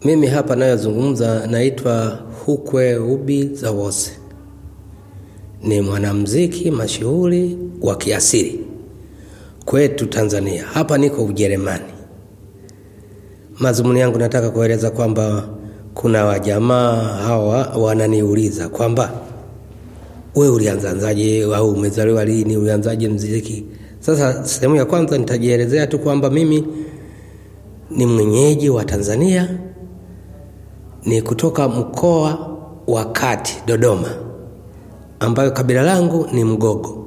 Mimi hapa nayozungumza naitwa Hukwe Ubi Zawose, ni mwanamuziki mashuhuri wa kiasili kwetu Tanzania. Hapa niko Ujerumani. Mazumuni yangu nataka kueleza kwamba kuna wajamaa hawa wananiuliza kwamba we ulianzaanzaje au umezaliwa lini, ulianzaje mziki? Sasa sehemu ya kwanza nitajielezea tu kwamba mimi ni mwenyeji wa Tanzania, ni kutoka mkoa wa Kati, Dodoma, ambayo kabila langu ni Mgogo.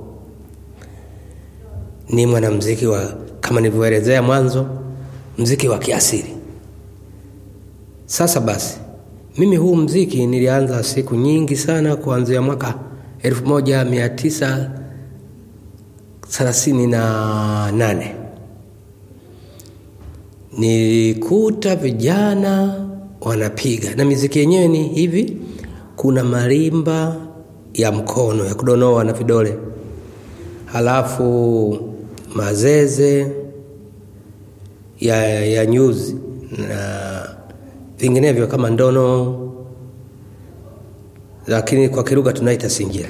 Ni mwanamuziki wa kama nilivyoelezea mwanzo, mziki wa kiasili. Sasa basi, mimi huu mziki nilianza siku nyingi sana, kuanzia mwaka 1938 nilikuta vijana wanapiga na miziki yenyewe ni hivi. Kuna marimba ya mkono ya kudonoa na vidole, halafu mazeze ya, ya nyuzi na vinginevyo kama ndono, lakini kwa Kilugha tunaita singira.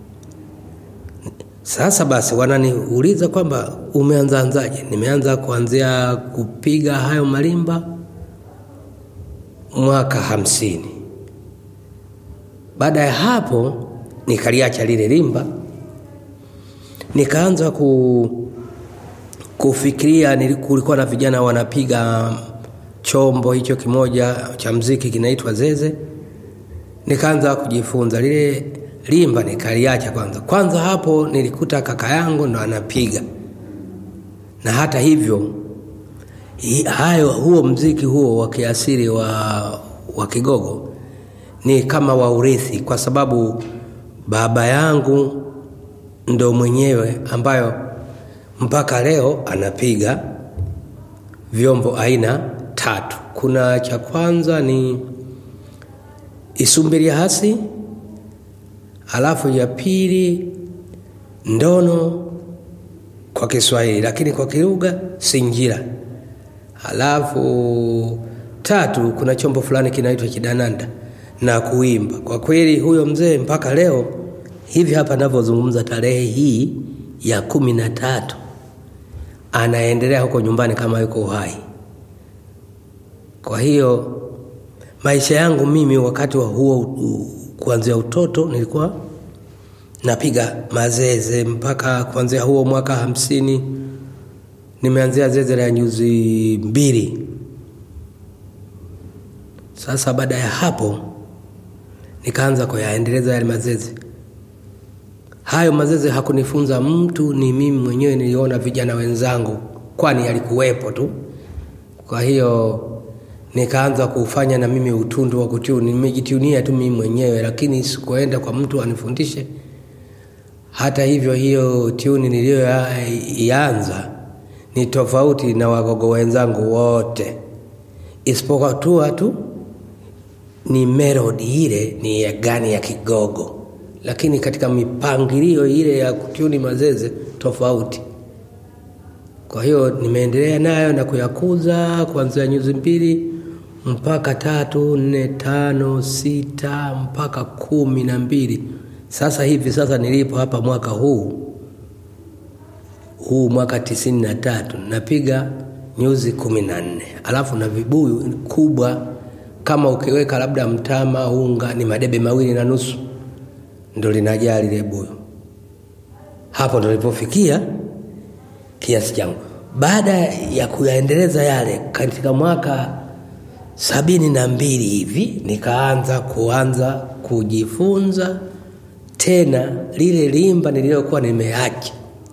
Sasa basi, wananiuliza kwamba umeanzaanzaje? Nimeanza kuanzia kupiga hayo marimba mwaka hamsini. Baada ya hapo nikaliacha lile limba, nikaanza ku, kufikiria. Kulikuwa na vijana wanapiga chombo hicho kimoja cha mziki kinaitwa zeze, nikaanza kujifunza lile limba, nikaliacha kwanza. Kwanza hapo nilikuta kaka yangu ndo anapiga, na hata hivyo hayo, huo mziki huo wa kiasili wa, wa Kigogo ni kama wa urithi, kwa sababu baba yangu ndo mwenyewe ambayo mpaka leo anapiga vyombo aina tatu. Kuna cha kwanza ni isumbilia hasi, alafu ya pili ndono kwa Kiswahili, lakini kwa Kilugha sinjira, alafu tatu kuna chombo fulani kinaitwa kidananda na kuimba. Kwa kweli huyo mzee mpaka leo hivi hapa navyozungumza, tarehe hii ya kumi na tatu anaendelea huko nyumbani kama yuko uhai. Kwa hiyo maisha yangu mimi wakati wa huo kuanzia utoto nilikuwa napiga mazeze mpaka kuanzia huo mwaka hamsini nimeanzia zeze la nyuzi mbili. Sasa baada ya hapo nikaanza kuyaendeleza yale mazeze. Hayo mazeze hakunifunza mtu, ni mimi mwenyewe niliona vijana wenzangu, kwani yalikuwepo tu. Kwa hiyo nikaanza kufanya na mimi utundu wa kutuni, nimejitunia tu mimi mwenyewe, lakini sikuenda kwa mtu anifundishe. Hata hivyo, hiyo tuni niliyoianza ni tofauti na wagogo wenzangu wote, isipokuwa tu tu ni melodi ile ni ya gani ya Kigogo, lakini katika mipangilio ile ya kutuni mazeze tofauti. Kwa hiyo nimeendelea nayo na kuyakuza kuanzia nyuzi mbili mpaka tatu, nne, tano, sita mpaka kumi na mbili. Sasa hivi sasa nilipo hapa mwaka huu huu mwaka tisini na tatu napiga nyuzi kumi na nne alafu na vibuyu kubwa kama ukiweka labda mtama unga ni madebe mawili na nusu ndo linajaa lile buyu. Hapo ndo nilipofikia kiasi changu. Baada ya kuyaendeleza yale, katika mwaka sabini na mbili hivi nikaanza kuanza kujifunza tena lile limba nililokuwa nimeacha.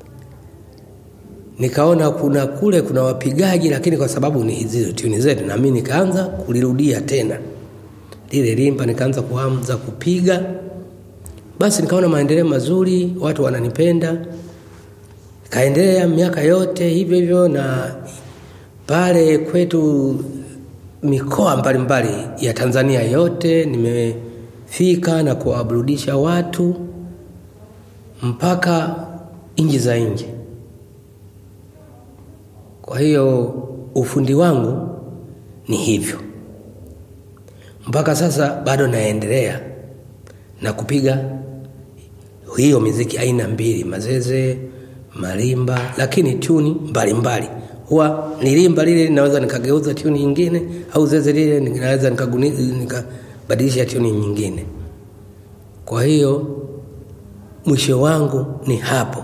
Nikaona kuna kule kuna wapigaji, lakini kwa sababu ni hizi tuni zetu, na mimi nikaanza kulirudia tena lile limba, nikaanza kuanza kupiga. Basi nikaona maendeleo mazuri, watu wananipenda, kaendelea miaka yote hivyo hivyo, na pale kwetu mikoa mbalimbali ya Tanzania yote nimefika na kuwaburudisha watu mpaka nchi za nje. Kwa hiyo ufundi wangu ni hivyo. mpaka sasa bado naendelea na kupiga hiyo miziki aina mbili, mazeze, marimba, lakini tuni mbalimbali. Huwa nilimba lile naweza nikageuza tuni nyingine, au zeze lile ninaweza nikabadilisha tuni nyingine. Kwa hiyo mwisho wangu ni hapo,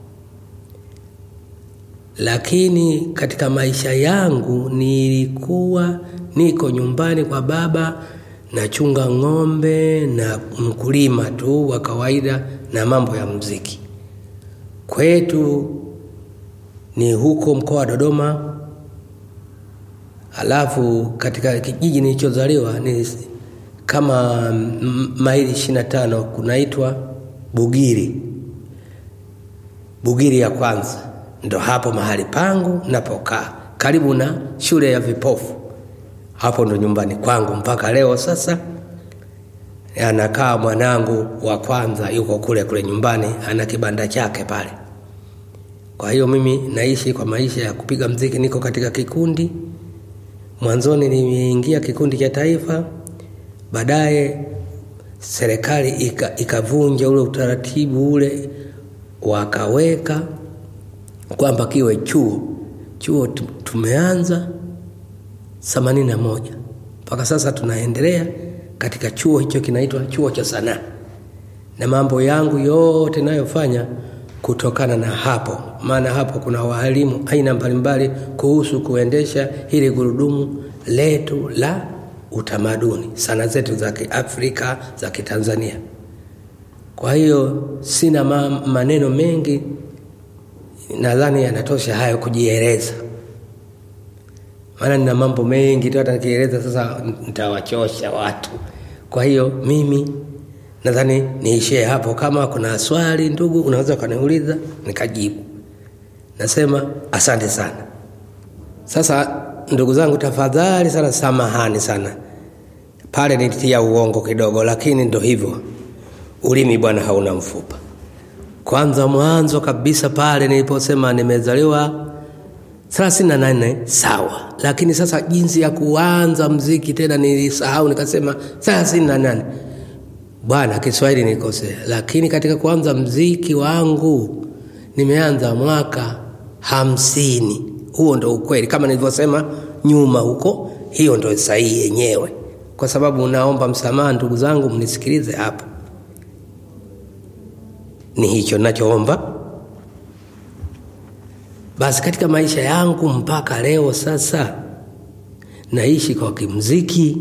lakini katika maisha yangu nilikuwa niko nyumbani kwa baba nachunga ng'ombe na mkulima tu wa kawaida na mambo ya mziki. Kwetu ni huko mkoa wa Dodoma, alafu katika kijiji nilichozaliwa ni kama maili ishirini na tano kunaitwa Bugiri. Bugiri ya kwanza ndo hapo mahali pangu napokaa, karibu na shule ya vipofu hapo ndo nyumbani kwangu mpaka leo. Sasa anakaa mwanangu wa kwanza, yuko kule kule nyumbani, ana kibanda chake pale. Kwa hiyo mimi naishi kwa maisha ya kupiga mziki, niko katika kikundi. Mwanzoni nimeingia kikundi cha taifa, baadaye serikali ikavunja ika ule utaratibu ule, wakaweka kwamba kiwe chuo. Chuo tumeanza themanini na moja mpaka sasa tunaendelea katika chuo hicho kinaitwa chuo cha sanaa, na mambo yangu yote nayofanya kutokana na hapo, maana hapo kuna waalimu aina mbalimbali kuhusu kuendesha hili gurudumu letu la utamaduni, sana zetu za Kiafrika za Kitanzania. Kwa hiyo sina ma maneno mengi, nadhani yanatosha hayo kujieleza maana nina mambo mengi tu, hata nikieleza sasa nitawachosha watu. Kwa hiyo mimi nadhani niishie hapo. Kama kuna swali ndugu, unaweza ukaniuliza nikajibu. Nasema asante sana. Sasa ndugu zangu, tafadhali sana, samahani sana pale nilitia uongo kidogo, lakini ndo hivyo, ulimi bwana hauna mfupa. Kwanza mwanzo kabisa pale niliposema nimezaliwa thelathini na nane sawa, lakini sasa jinsi ya kuanza mziki tena nilisahau, nikasema thelathini na nane bwana, Kiswahili nilikosea. Lakini katika kuanza mziki wangu nimeanza mwaka hamsini. Huo ndo ukweli, kama nilivyosema nyuma huko, hiyo ndo sahihi yenyewe, kwa sababu naomba msamaha ndugu zangu, mnisikilize hapa. Ni hicho nachoomba. Basi katika maisha yangu mpaka leo sasa naishi kwa kimziki,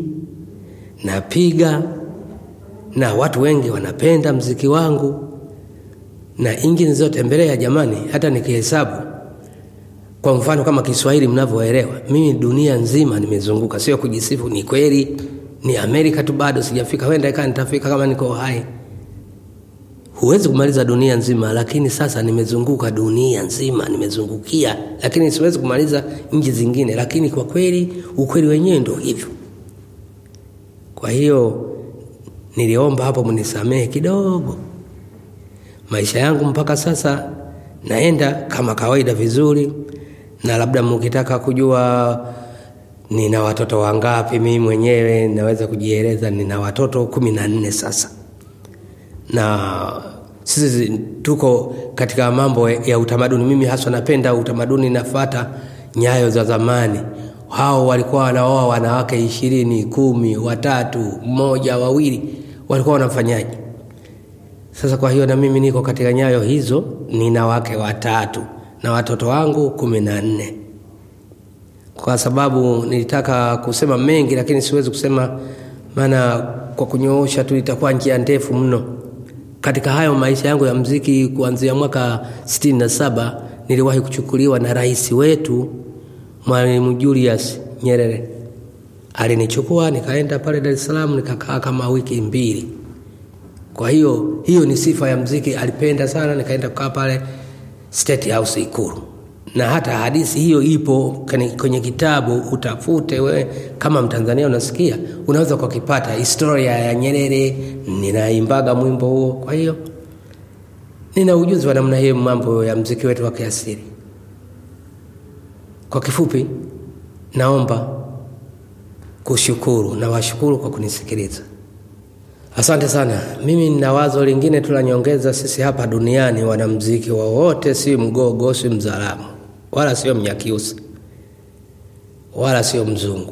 napiga na watu wengi wanapenda mziki wangu, na nchi nilizotembelea, jamani, hata nikihesabu kwa mfano kama Kiswahili mnavyoelewa, mimi dunia nzima nimezunguka, sio kujisifu, ni kweli. Ni Amerika tu bado sijafika, wenda ikawa nitafika kama niko hai. Huwezi kumaliza dunia nzima, lakini sasa nimezunguka dunia nzima, nimezungukia, lakini siwezi kumaliza nchi zingine. Lakini kwa kweli, ukweli wenyewe ndio hivyo. Kwa hiyo niliomba hapo mnisamehe kidogo. Maisha yangu mpaka sasa naenda kama kawaida vizuri, na labda mkitaka kujua nina watoto wangapi, mimi mwenyewe naweza kujieleza. Nina watoto kumi na nne sasa na sisi tuko katika mambo ya utamaduni. Mimi haswa napenda utamaduni, nafata nyayo za zamani. Hao walikuwa wanaoa wanawake ishirini, kumi, watatu, mmoja, wawili, walikuwa wanafanyaje? Sasa kwa hiyo na mimi niko katika nyayo hizo, nina wake watatu na watoto wangu kumi na nne. Kwa sababu nilitaka kusema mengi, lakini siwezi kusema, maana kwa kunyoosha tu itakuwa njia ndefu mno. Katika hayo maisha yangu ya mziki kuanzia mwaka sitini na saba niliwahi kuchukuliwa na rais wetu Mwalimu Julius Nyerere. Alinichukua nikaenda pale Dar es Salaam nikakaa kama wiki mbili. Kwa hiyo hiyo ni sifa ya mziki, alipenda sana. Nikaenda kukaa pale State House Ikulu, na hata hadithi hiyo ipo kwenye kitabu, utafute wewe kama Mtanzania unasikia, unaweza kukipata, historia ya Nyerere. Ninaimbaga mwimbo huo, kwa hiyo nina ujuzi wa namna hiyo, mambo ya mziki wetu wa kiasili. Kwa kifupi, naomba kushukuru na washukuru kwa kunisikiliza. Asante sana. Mimi nina wazo lingine tu la nyongeza. Sisi hapa duniani wanamziki wowote, si Mgogo, si Mzalamu, wala sio Mnyakyusa, wala sio Mzungu.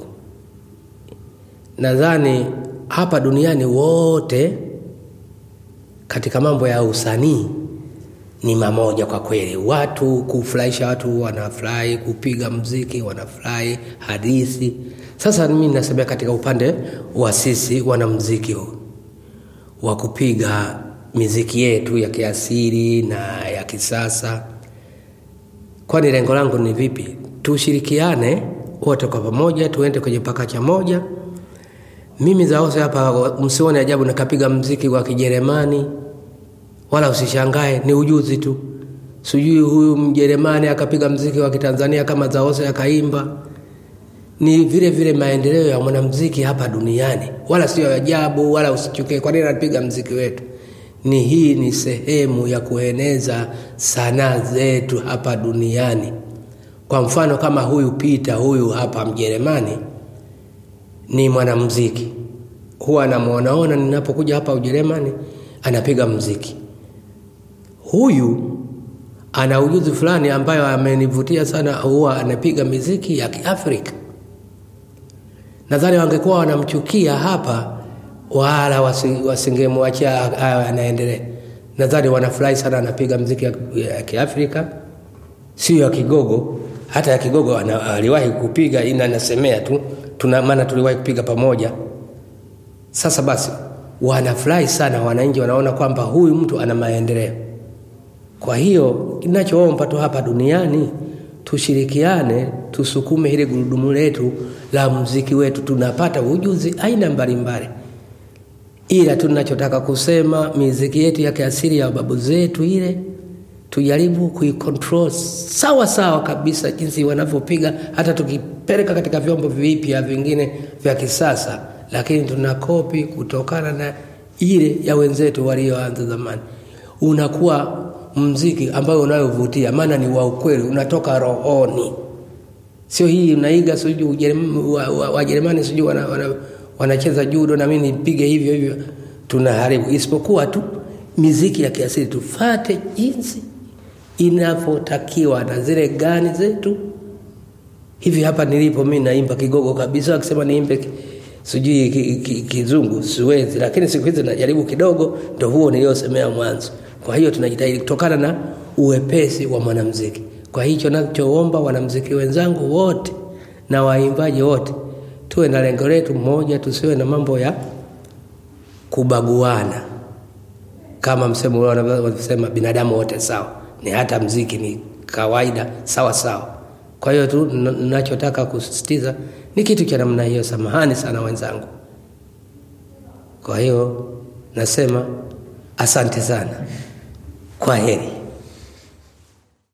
Nadhani hapa duniani wote katika mambo ya usanii ni mamoja kwa kweli. Watu kufurahisha watu, wanafurahi kupiga mziki, wanafurahi hadithi. Sasa mimi nasemea katika upande wa sisi wanamziki wa kupiga miziki yetu ya kiasili na ya kisasa, kwani lengo langu ni vipi? Tushirikiane wote kwa pamoja, tuende kwenye pakacha moja. Mimi zaose hapa, msione ajabu nikapiga mziki wa Kijerumani wala usishangae, ni ujuzi tu. Sijui huyu Mjerumani akapiga mziki wa Kitanzania kama Zaose akaimba. Ni vile vile maendeleo ya mwanamziki hapa duniani, wala sio ajabu, wala usichukie. Kwa nini anapiga mziki wetu? Ni hii ni sehemu ya kueneza sanaa zetu hapa duniani. Kwa mfano kama huyu Peter huyu hapa Mjerumani ni mwanamziki, huwa namwonaona ninapokuja hapa Ujerumani anapiga mziki huyu ana ujuzi fulani ambayo amenivutia sana, huwa anapiga miziki ya Kiafrika. Nadhani wangekuwa wanamchukia hapa, wala wasingemwachia anaendelea. Nadhani wanafurahi sana, anapiga mziki ya Kiafrika, sio ya Kigogo. Hata ya Kigogo aliwahi kupiga, ina nasemea tu tuna maana tuliwahi kupiga pamoja. Sasa basi, wanafurahi sana, wananchi wanaona kwamba huyu mtu ana maendeleo. Kwa hiyo kinachoomba tu hapa duniani tushirikiane, tusukume hili gurudumu letu la muziki wetu, tunapata ujuzi aina mbalimbali, ila tunachotaka kusema miziki yetu ya kiasili ya babu zetu ile tujaribu kuikontrol sawa sawa kabisa, jinsi wanavyopiga, hata tukipeleka katika vyombo vipya vingine vya kisasa, lakini tuna kopi kutokana na ile ya wenzetu walioanza zamani, unakuwa mziki ambayo unayovutia, maana ni wa ukweli, unatoka rohoni, sio hii unaiga sijui Wajerumani wa, sijui wanacheza wana, wana judo na mimi nipige hivyo hivyo, tunaharibu. Isipokuwa tu miziki ya kiasili tufate jinsi inavyotakiwa na zile gani zetu. Hivi hapa nilipo mimi naimba Kigogo kabisa, akisema niimbe sijui Kizungu siwezi, lakini siku hizi najaribu kidogo, ndo huo niliosemea mwanzo. Kwa hiyo tunajitahidi kutokana na uwepesi wa mwanamziki. Kwa hicho nachoomba wanamziki wenzangu wote na waimbaji wote tuwe na lengo letu moja, tusiwe na mambo ya kubaguana, kama msemo ule wanavyosema binadamu wote sawa. Ni hata mziki ni kawaida sawa sawa. Kwa hiyo tu nachotaka kusisitiza ni kitu cha namna hiyo. Samahani sana wenzangu. Kwa hiyo nasema asante sana. Kwa heri.